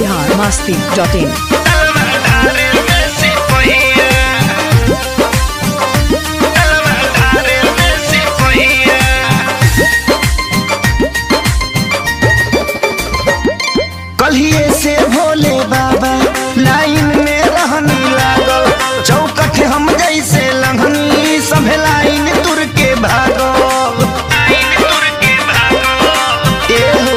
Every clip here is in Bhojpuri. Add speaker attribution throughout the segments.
Speaker 1: बिहार मस्ती डॉट इन
Speaker 2: कलिए से भोले बाबा लाइन में रहनी लागल चौकठ हम जैसे लंघनी सभे लाइन तुर के भागल एहो।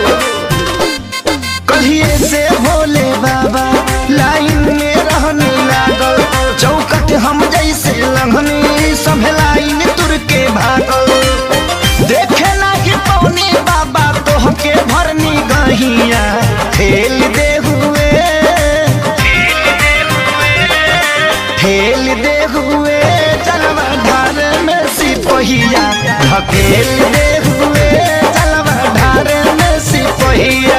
Speaker 2: कलिए से भोले बाबा लाइन में रहनी लागल चौकठ हम जैसे लंघनी सभे लाइन तुर के भागल देखे लागी पौनी बाबा तोहके भरनी गहिया ठेल दे हुए ठेल दे हुए चलवा ढार में सिपहिया ढकेल दे हुए चलवा ढार में सिपहिया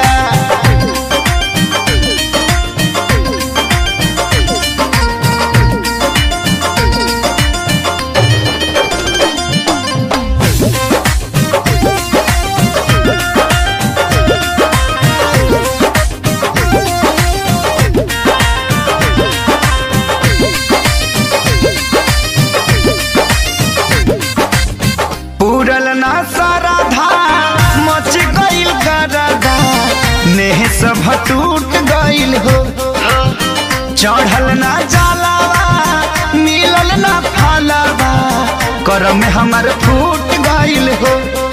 Speaker 2: पूरल ना सारा धा मच गइल गरदा नेह सब टूट गइल हो चढ़ल ना जालावा मिलल ना फालावा करम में हमर फूट गइल हो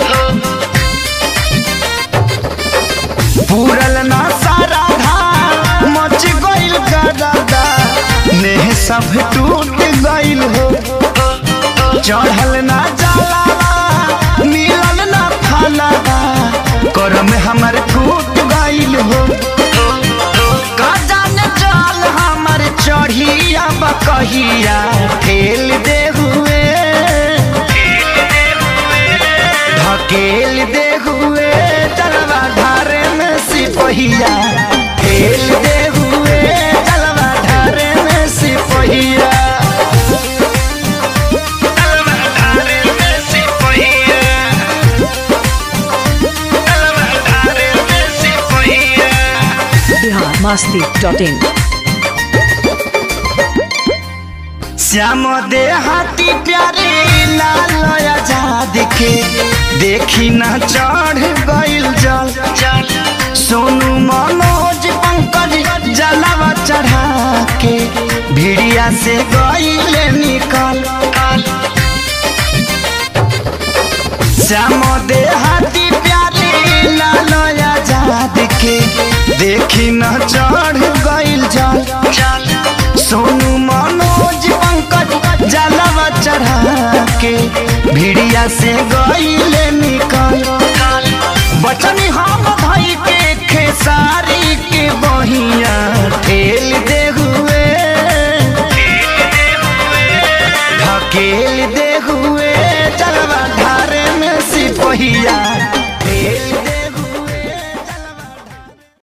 Speaker 2: पूरल ना सारा धा मच गइल गरदा नेह सब टूट गइल हो चढ़ल ना जाला मिलल ना फालावा करम हमर फूट गइल हो का जाने चल हमर चढ़िया बकहिया ठेल दे हुए ढकेल दे हुए चलवा धारे में सिपहिया ठेल दे हुए चलवा धारे में सिपहिया
Speaker 1: बिहार मस्ती डॉट इन
Speaker 2: श्याम देहाती प्यारे लाल आजाद के देखी न चढ़ गइल जल सोनू मनोज पंकज जलावा चढ़ा के भिड़िया से गइल निकल श्याम देहाती प्यारे लाल आजाद के देखी न चढ़ गइल जल सोनू मनोज पंकज जलवा चढ़ा के भिड़िया से गइले निकल बचनी हम भाई के खेसारी के बहिया